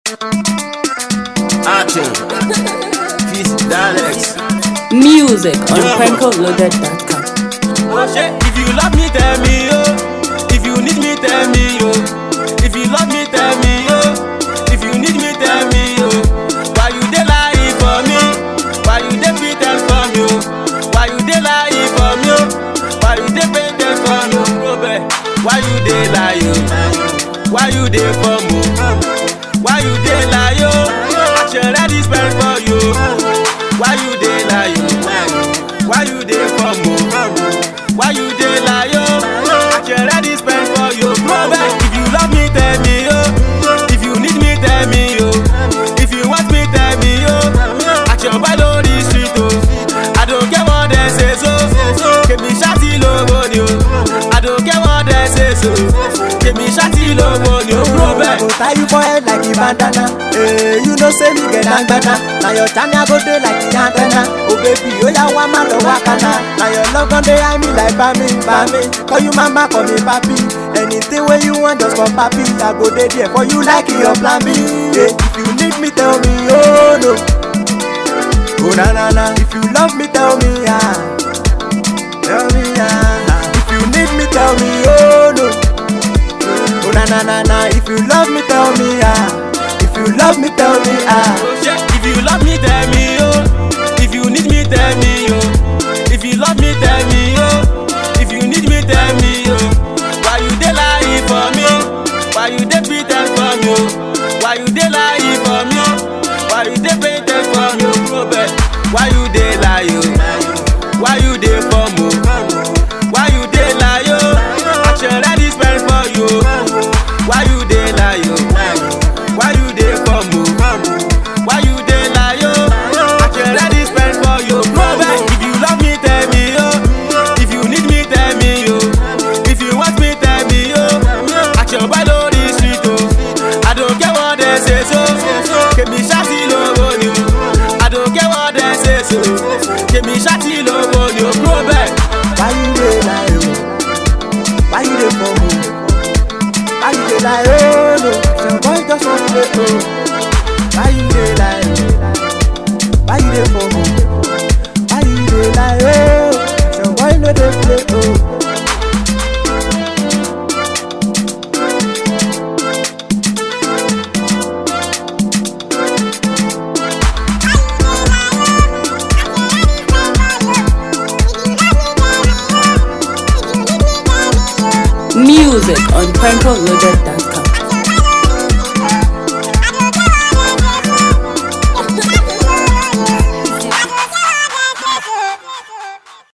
Action. Peace, dialects. Music on PrankoLoaded.com. Oh shit, if you love me, tell me, oh. If you need me, tell me, oh. If you love me, tell me, oh. If you need me, tell me, oh. Why you dey lie for me? Why you dey pretend for me, oh? Why you dey lie for me, oh? Why you dey pretend for me, oh? Go back. Why you dey lie, oh? Why you dey for me? Why you dey lie, oh? Action ready spend for you. Why you dey lie, oh? Why you dey for me? Why you dey lie, oh? Action ready spend for you. Go back. If you love me, tell me, oh. If you need me, tell me, oh. If you want me, tell me, oh. Action by the street, oh. I don't care what they say, so. Kèmí ṣáàtì lówó ni o. I don't care what they say, so. Kèmí ṣáàtì lówó ni o. Go I back. go tie you for head like a bandana. Hey, you know say me get dangbana. Now your time I go dey like the antenna. Oh baby, oh ya wa ma lo wakana. Now your love gon dey high me like bami, bami. Call you mama, call me papi. Anything wey you want, just for papi. I go dey there for you like your plan B. Hey, if you need me, tell me, oh no. Oh na na na, if you love me, tell me, ah. Tell me, ah. If you need me, tell me, oh no. Oh na na na na, if you love me, tell me ah. If you love me, tell me ah. Oh, shit. If you love me, tell me, oh. If you need me, tell me, oh. If you love me, tell me, oh. If you need me, tell me, oh. Why you dey lie for me? Why you dey pretend for me? Oh? Why you dey lie for me? Oh? Why you dey pretend for me? Oh, go back. Why you dey lie, oh? Why you dey for me? Why you dey lie, oh? Action ready spend for you. Why you dey lie, oh? Why you dey for me? Why you dey lie, oh? Action ready spend for you. Go back. If you love me, tell me, oh. If you need me, tell me, oh. If you want me, tell me, oh. Action by the street, oh. I don't care what they say, so. Kèmí ṣáàtì lówó ni o. I don't care what they say, so. Kèmí ṣáàtì lówó ni o. Go back. Why you dey lie oh? Why you dey for me? Why you dey lie oh no? Some boy just want to dey oh. Why you dey lie oh? Why you dey for me? Why you dey lie oh? Some boy no dey play oh. Music on PrankoLoaded.com.